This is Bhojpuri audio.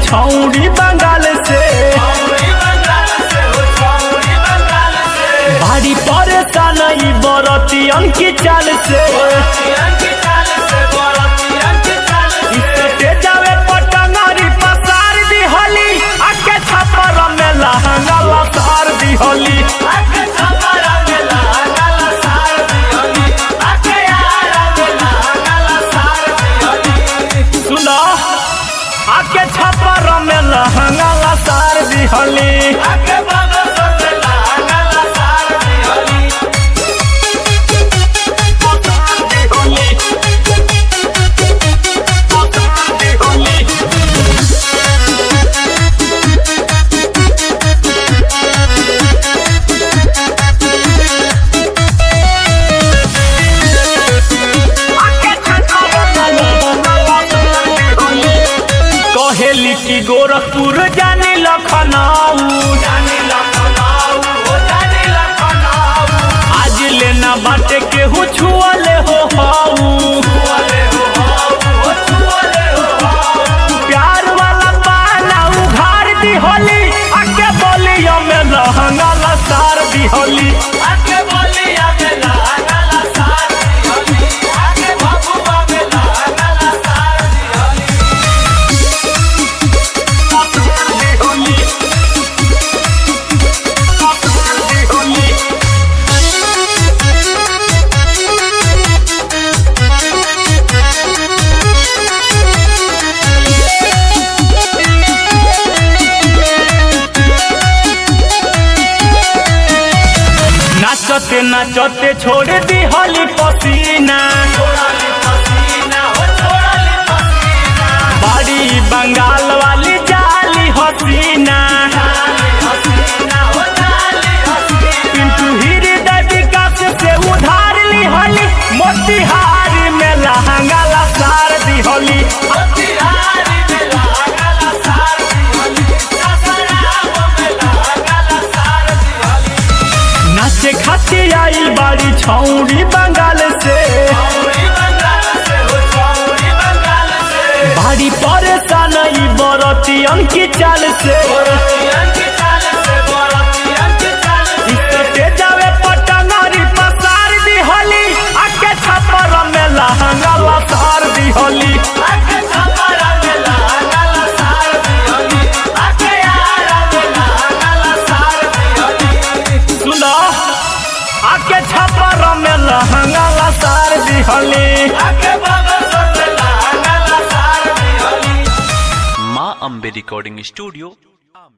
छौड़ी बंगाल से भारी परेशान ई बरतियन की चाल से इससे जावे पटंगरी पसार दी होली आके छपर में लहंगा लसार दी होली सुनो आके छपर में लहंगा लसार दी होली कहेली की गोरखपुर जानी लखनऊ आज लेना बाटे केहू छुअले हो हाऊ प्यार वाला पाना उघार दी होली आके बोलियो में लहंगा लसार दी होली नाचते नाचते छोड़ दी होली पसीना बड़ी बंगाल वाली जाली हसीना पिंटू हृदय विकास से उधार ली होली मोतिहारी में लहंगा लसार दी होली नाचे खातिर आइल बाड़ी छौड़ी बंगाल से भारी परेशान ई बरतियन की चाल से इससे जावे पटंगरी पसार दी होली आके छपर में लहंगा लसार दी होली सुनो आके छपर में लहंगा लसार दी होली माँ अम्बे रिकॉर्डिंग स्टूडियो